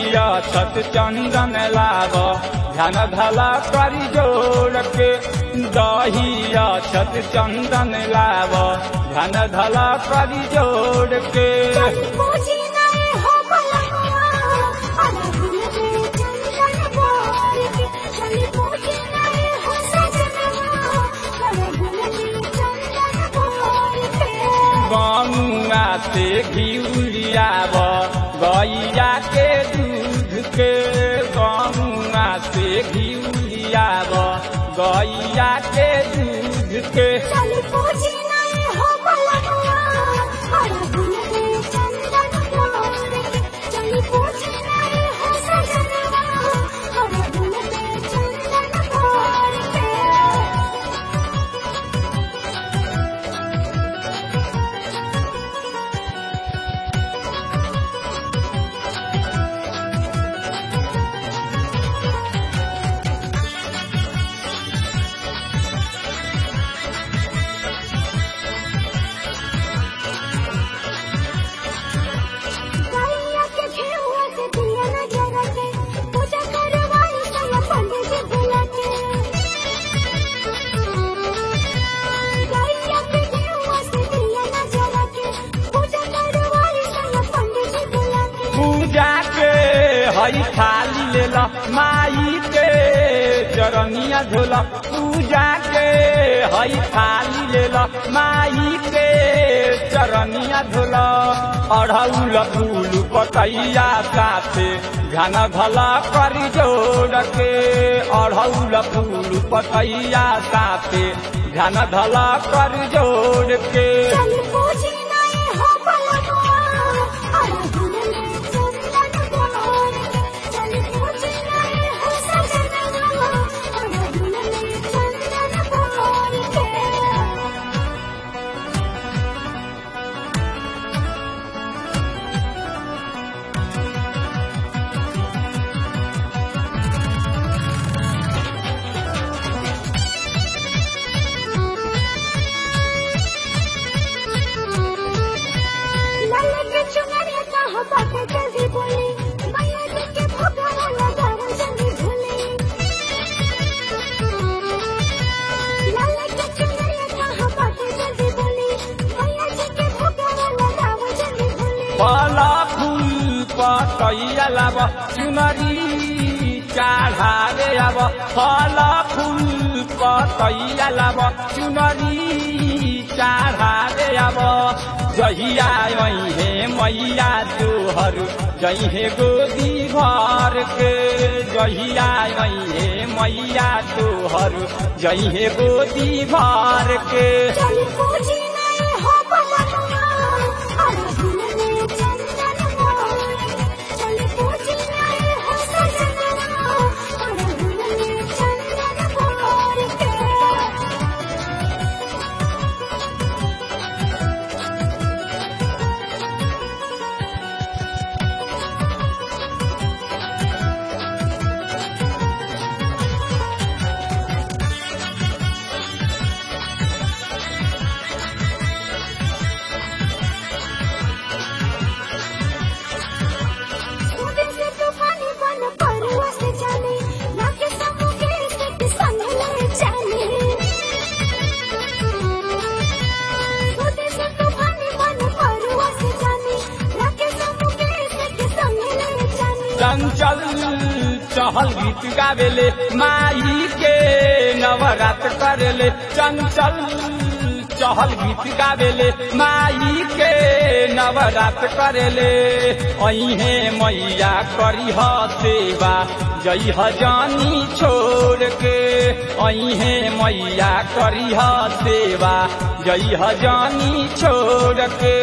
दहिया छत चंदन लाव ध्यान धला करी जोड़ के दहिया छत चंदन लाव ध्यान धला करी जोड़ के चल पूजी नहीं हो भलवा अरे भूले चंदन बोर के चल पूजी नहीं हो सजनवा अरे भूले चंदन बोर के गमुआ से घिउलियाव गैया के दूध के गमुआ से घिउलियाव गैया के दूध के चल पूजी नहीं हो भलवा अरे भूले चंदन बोर के चल पूजी नहीं हो सजनवा अरे भूले चंदन बोर के गैया के घेहुआ से दिया न जरा के पूजा करवाई संग पंडित जी बुला के गैया के घेहुआ से दिया न जरा के पूजा करवाई संग पंडित जी बुला के पूजा के हई थाली ले ला माई के चरनिया धोला पूजा के हई थाली ले ला माई के चरनिया धोला अढ़ौल फूल पतैया साथे घन भला करी जोड़ के अढ़ौल फूल पतैया साथे घन भला कर जोड़ के चल पूजी नहीं हो भलवा अरे भूले चंदन बोर के चल पूजी नहीं हो सजनवा अरे भूले चंदन बोर के लाल के चुनरिया कहाँ बाटे जल्दी बोली मैया जी के भोगवा लगाओ जल्दी भूली लाल के चुनरिया कहाँ बाटे जल्दी बोली मैया जी के भोगवा लगाओ जल्दी भूली फला फूल पतैया लाब चुनरी चढ़ावे अब फला फूल पतैया लाब चुनरी चढ़ावे अब जहिया हे मैया तोहर जहे गोदी भर के जहिया हे मैया तोहर जहे गोदी भर के चल पूजी नहीं हो भलवा अरे भूले चंदन बोर के चल पूजी नहीं हो सजनवा अरे भूले चंदन बोर के सूखे से तूफानी बन परवा से जाने लाके समुके से किसान ले जाने सूखे से तूफानी बन परवा से जाने लाके समुके से किसान ले जाने चंचल चहल गीत गावेले माई के नवरात करेले चंचल चहल गीत गावेले माई के नवरात करेले अहे मैया करी ह सेवा जई ह जानी छोड़ के अहे मैया करी ह सेवा जई ह जानी छोड़ के